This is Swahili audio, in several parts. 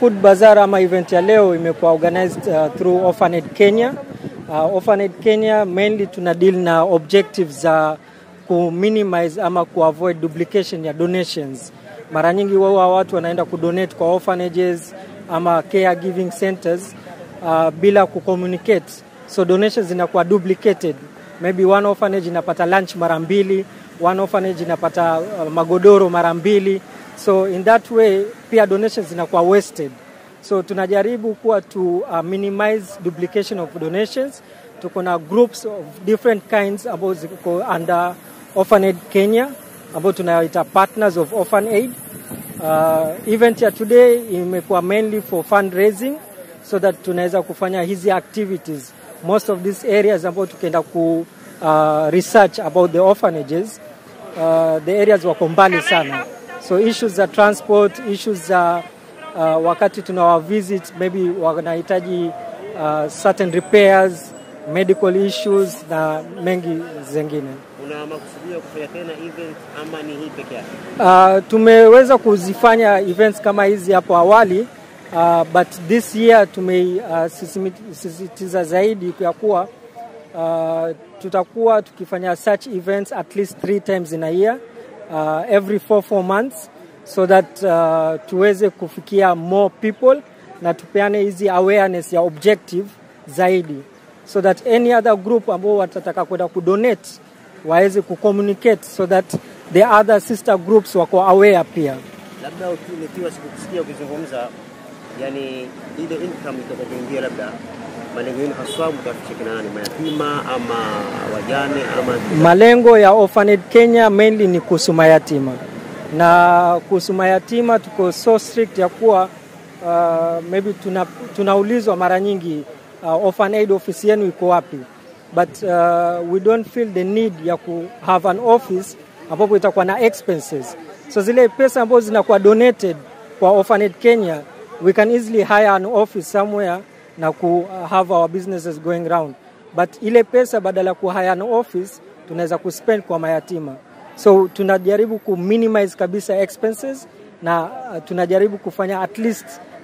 food bazaar ama event ya leo imekuwa organized uh, through Orphanet Kenya. Uh, Orphanet Kenya mainly tuna deal na objectives za ku minimize ama ku avoid duplication ya donations. Mara nyingi wao watu wanaenda kudonate kwa orphanages ama caregiving centers uh, bila kucommunicate, so donations zinakuwa duplicated. Maybe one orphanage inapata lunch mara mbili, one orphanage inapata uh, magodoro mara mbili, so in that way pia donations zinakuwa wasted. So tunajaribu kuwa to uh, minimize duplication of donations. Tuko na groups of different kinds ambao ziko under Orphanet Kenya ambao tunaita partners of Orphan Aid. Uh, event ya today imekuwa mainly for fundraising so that tunaweza kufanya hizi activities most of these areas ambao tukienda ku uh, research about the orphanages uh, the areas wako mbali sana so issues za transport issues za uh, wakati tunawa visit maybe wanahitaji uh, certain repairs medical issues na mengi zengine Una makusudio ya kufanya tena event ama ni hii peke yake? Uh, tumeweza kuzifanya events kama hizi hapo awali uh, but this year tumeisisitiza uh, zaidi ya kuwa uh, tutakuwa tukifanya such events at least three times in a year uh, every four, four months so that uh, tuweze kufikia more people na tupeane hizi awareness ya objective zaidi so that any other group ambao watataka kwenda kudonate waweze kucommunicate so that the other sister groups wako aware pia. Labda uki- nikiwa sikukusikia ukizungumza, yani ile income itakayoingia, labda malengo yenu haswa mtafikisha kina nani, mayatima ama wajane ama Malengo ya Orphanet Kenya mainly ni kuhusu mayatima, na kuhusu mayatima tuko so strict ya kuwa uh, maybe tuna, tunaulizwa mara nyingi uh, Orphan Aid office yenu iko wapi, but uh, we don't feel the need ya ku have an office ambapo itakuwa na expenses. So zile pesa ambazo zinakuwa donated kwa Orphanet Kenya, we can easily hire an office somewhere na ku have our businesses going round but ile pesa badala ya kuhire an office tunaweza kuspend kwa mayatima so tunajaribu ku minimize kabisa expenses na uh, tunajaribu kufanya at least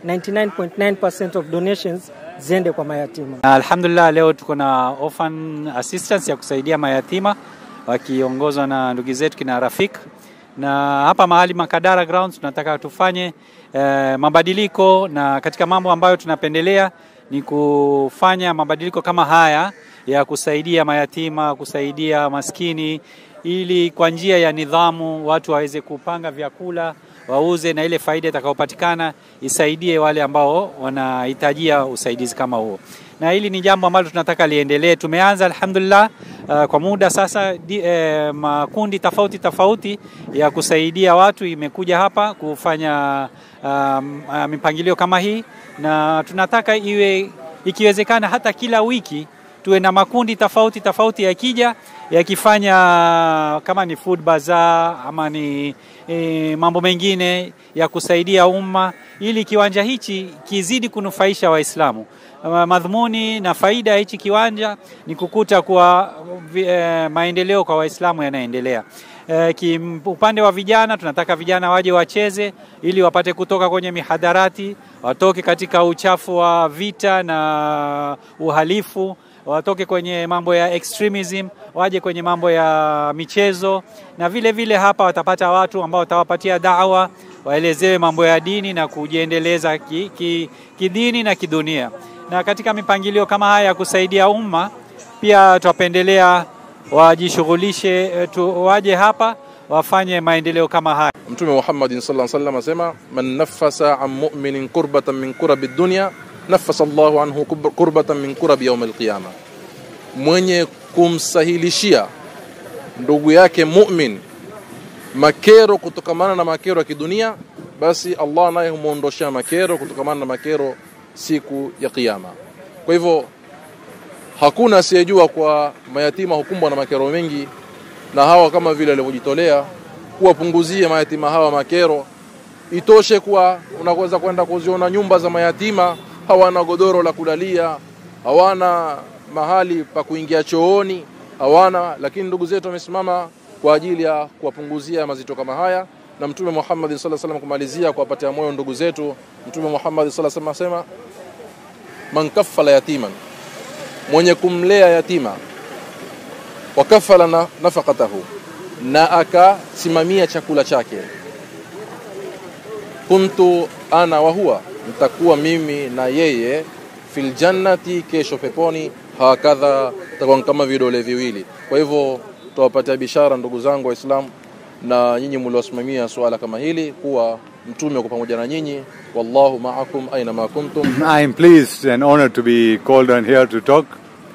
99.9% of donations ziende kwa mayatima Na Alhamdulillah, leo tuko na orphan assistance ya kusaidia mayatima wakiongozwa na ndugu zetu kina Rafik, na hapa mahali Makadara Grounds tunataka tufanye eh, mabadiliko, na katika mambo ambayo tunapendelea ni kufanya mabadiliko kama haya ya kusaidia mayatima, kusaidia maskini, ili kwa njia ya nidhamu watu waweze kupanga vyakula wauze na ile faida itakayopatikana isaidie wale ambao wanahitajia usaidizi kama huo. Na hili ni jambo ambalo tunataka liendelee. Tumeanza alhamdulillah, uh, kwa muda sasa di, eh, makundi tofauti tofauti ya kusaidia watu imekuja hapa kufanya um, uh, mipangilio kama hii, na tunataka iwe ikiwezekana hata kila wiki tuwe na makundi tofauti tofauti yakija yakifanya kama ni food bazaar ama ni e, mambo mengine ya kusaidia umma ili kiwanja hichi kizidi kunufaisha Waislamu. Ma- Madhumuni na faida ya hichi kiwanja ni kukuta kuwa vi- e, maendeleo kwa Waislamu yanaendelea. E, kim, upande wa vijana tunataka vijana waje wacheze ili wapate kutoka kwenye mihadarati, watoke katika uchafu wa vita na uhalifu watoke kwenye mambo ya extremism waje kwenye mambo ya michezo, na vile vile hapa watapata watu ambao watawapatia dawa, waelezewe mambo ya dini na kujiendeleza kidini ki, kidini na kidunia. Na katika mipangilio kama haya ya kusaidia umma, pia twapendelea wajishughulishe, eh, tu, waje hapa wafanye maendeleo kama haya. Mtume Muhammadin sallallahu alaihi wasallam asema man naffasa an mu'minin kurbatan min kurabi dunya nafasa Allahu anhu kub- kurbatan min kurabi yaum alqiyama, mwenye kumsahilishia ndugu yake mu'min makero kutokamana na makero ya kidunia, basi Allah naye humwondoshea makero kutokamana na makero siku ya Kiyama. Kwa hivyo hakuna asiyejua kwa mayatima hukumbwa na makero mengi, na hawa kama vile walivyojitolea kuwapunguzia mayatima hawa makero. Itoshe kuwa unaweza kwenda kuziona nyumba za mayatima, hawana godoro la kulalia, hawana mahali pa kuingia chooni, hawana. Lakini ndugu zetu wamesimama kwa ajili ya kuwapunguzia mazito kama haya, na Mtume Muhammad sallallahu alaihi wasallam kumalizia kuwapatia moyo ndugu zetu, Mtume Muhammad sallallahu alaihi wasallam asema man kaffala yatiman, mwenye kumlea yatima, wakafala na nafaqatahu, na akasimamia chakula chake, kuntu ana wa huwa, nitakuwa mimi na yeye fil jannati, kesho peponi, hakadha, takuwa kama vidole viwili. Kwa hivyo tuwapatia bishara ndugu zangu Waislamu na nyinyi mliosimamia suala kama hili kuwa mtume uko pamoja na nyinyi, wallahu ma'akum aina ma kuntum. I am pleased and honored to be called on here to talk.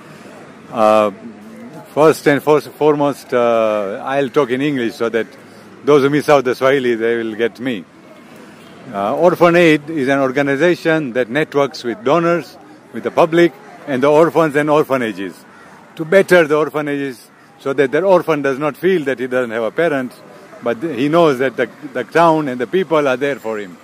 Uh, first and first, foremost, uh, I'll talk in English so that those who miss out the Swahili, they will get me. Uh, Orphan Aid is an organization that networks with donors, with the public, and the orphans and orphanages to better the orphanages so that the orphan does not feel that he doesn't have a parent, but he knows that the, the town and the people are there for him.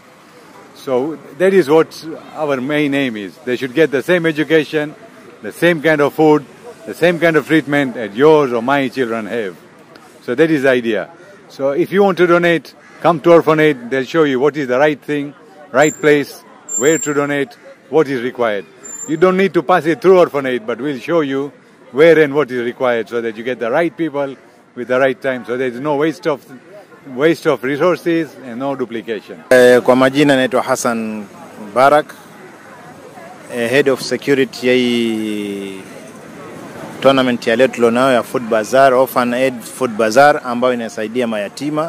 So that is what our main aim is. They should get the same education, the same kind of food, the same kind of treatment that yours or my children have. So that is the idea. So if you want to donate, come to Orphan Aid. They'll show you what is the right thing, right place, where to donate, what is required. You don't need to pass it through Orphan Aid, but we'll show you where and what is required so that you get the right people with the right time. So there is no waste of waste of resources and no duplication. Eh, Kwa majina naitwa Hassan Barak, eh, head of security ya hii tournament ya leo tulionayo ya Food Bazaar, Orphan Aid Food Bazaar ambayo inasaidia mayatima.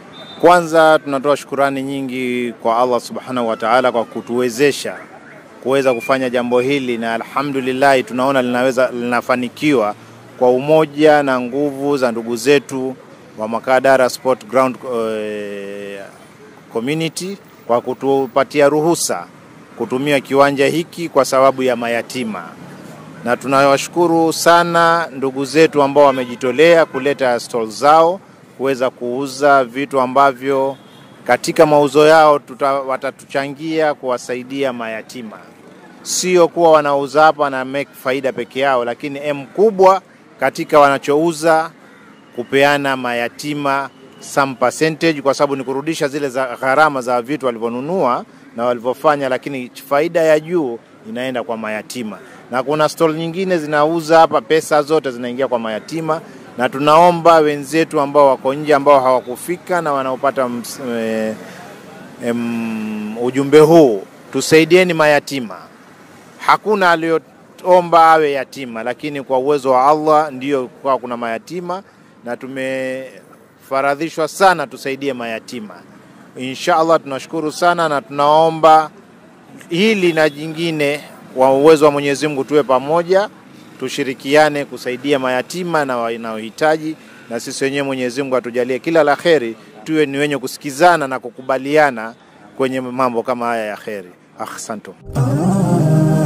Kwanza tunatoa shukurani nyingi kwa Allah Subhanahu wa Ta'ala kwa kutuwezesha kuweza kufanya jambo hili, na alhamdulillah tunaona linaweza linafanikiwa kwa umoja na nguvu za ndugu zetu wa Makadara Sport Ground eh, community kwa kutupatia ruhusa kutumia kiwanja hiki kwa sababu ya mayatima, na tunawashukuru sana ndugu zetu ambao wamejitolea kuleta stall zao kuweza kuuza vitu ambavyo katika mauzo yao tuta, watatuchangia kuwasaidia mayatima, sio kuwa wanauza hapa na make faida peke yao, lakini m kubwa katika wanachouza kupeana mayatima some percentage, kwa sababu ni kurudisha zile za gharama za vitu walivyonunua na walivyofanya, lakini faida ya juu inaenda kwa mayatima. Na kuna stall nyingine zinauza hapa, pesa zote zinaingia kwa mayatima, na tunaomba wenzetu ambao wako nje ambao hawakufika na wanaopata ms- eh, em, ujumbe huu, tusaidieni mayatima. Hakuna aliyoomba awe yatima, lakini kwa uwezo wa Allah ndiyo kwa kuna mayatima na tumefaradhishwa sana tusaidie mayatima. Insha Allah tunashukuru sana na tunaomba hili na jingine, kwa uwezo wa Mwenyezi Mungu tuwe pamoja, tushirikiane kusaidia mayatima na wanaohitaji, na sisi wenyewe Mwenyezi Mungu atujalie kila la kheri, tuwe ni wenye kusikizana na kukubaliana kwenye mambo kama haya ya kheri. Ahsantum.